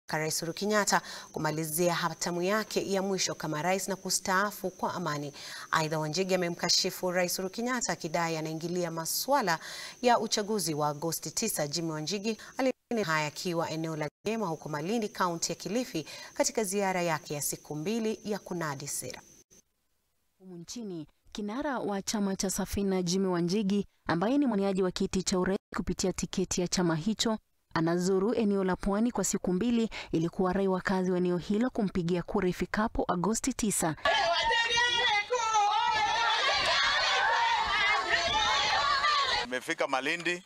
Rais Uhuru Kenyatta kumalizia hatamu yake ya mwisho kama rais na kustaafu kwa amani. Aidha, Wanjigi amemkashifu Rais Uhuru Kenyatta akidai anaingilia masuala ya uchaguzi wa Agosti 9. Jimmy Wanjigi alinena haya akiwa eneo la Gema huko Malindi, kaunti ya Kilifi katika ziara yake ya siku mbili ya kunadi sera. Humu nchini kinara wa chama cha Safina Jimmy Wanjigi ambaye ni mwaniaji wa kiti cha urais kupitia tiketi ya chama hicho anazuru eneo la pwani kwa siku mbili ili kuwarai wakazi wa eneo hilo kumpigia kura ifikapo Agosti 9. Nimefika Malindi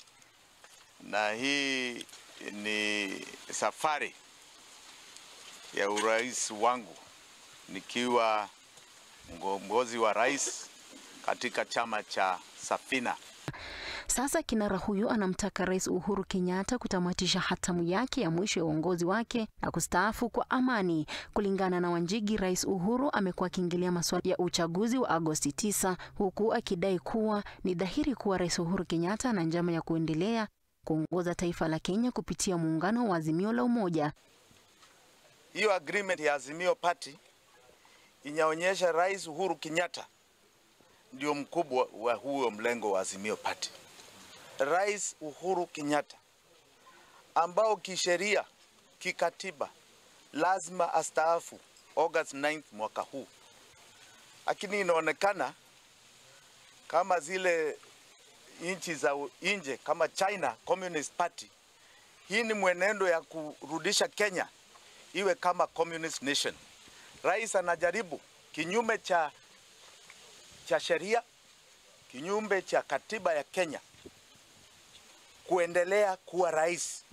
na hii ni safari ya urais wangu nikiwa mgombezi wa rais katika chama cha Safina. Sasa kinara huyu anamtaka Rais Uhuru Kenyatta kutamatisha hatamu yake ya mwisho ya uongozi wake na kustaafu kwa amani. Kulingana na Wanjigi, Rais Uhuru amekuwa akiingilia masuala ya uchaguzi wa Agosti 9 huku akidai kuwa ni dhahiri kuwa Rais Uhuru Kenyatta ana njama ya kuendelea kuongoza taifa la Kenya kupitia muungano wa Azimio la Umoja. Hiyo agreement ya Azimio Party inaonyesha Rais Uhuru Kenyatta ndio mkubwa wa huo mlengo wa Azimio Party. Rais Uhuru Kenyatta ambao kisheria, kikatiba lazima astaafu August 9 mwaka huu, lakini inaonekana kama zile nchi za nje kama China Communist Party, hii ni mwenendo ya kurudisha Kenya iwe kama communist nation. Rais anajaribu kinyume cha, cha sheria, kinyume cha katiba ya Kenya kuendelea kuwa rais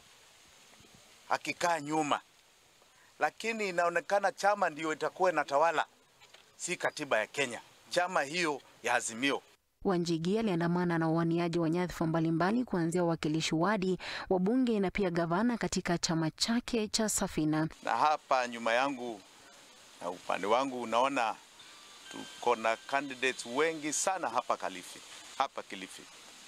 akikaa nyuma, lakini inaonekana chama ndiyo itakuwa inatawala, si katiba ya Kenya, chama hiyo ya Azimio. Wanjigi aliandamana na wawaniaji wa nyadhifa mbalimbali kuanzia wawakilishi wadi, wabunge na pia gavana katika chama chake cha Safina. Na hapa nyuma yangu na upande wangu unaona tuko na candidates wengi sana hapa Kilifi, hapa Kilifi,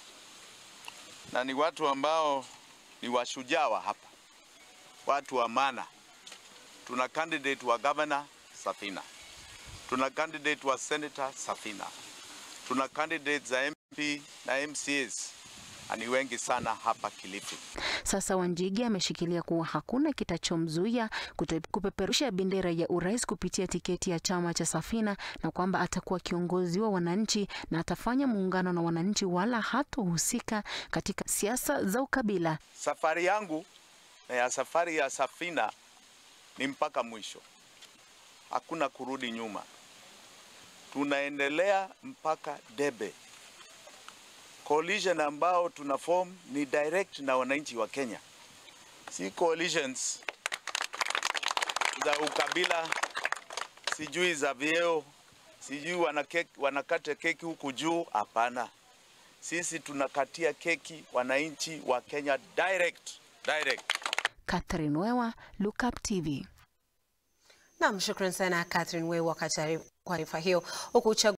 na ni watu ambao ni washujaa wa hapa, watu wa maana. Tuna candidate wa governor Safina, tuna candidate wa senator Safina, tuna candidates za MP na MCAs ni wengi sana hapa Kilifi. Sasa Wanjigi ameshikilia kuwa hakuna kitachomzuia kupeperusha bendera ya urais kupitia tiketi ya chama cha Safina na kwamba atakuwa kiongozi wa wananchi na atafanya muungano na wananchi wala hatohusika katika siasa za ukabila. Safari yangu na ya safari ya Safina ni mpaka mwisho, hakuna kurudi nyuma, tunaendelea mpaka debe. Coalition ambao tuna form ni direct na wananchi wa Kenya, si coalitions za ukabila, sijui za vyeo, sijui wanakeki, wanakata keki huku juu. Hapana, sisi tunakatia keki wananchi wa Kenya direct, direct. Catherine Wewa, Look Up TV. Naam, shukran sana Catherine Wewa kwa taarifa hiyo huku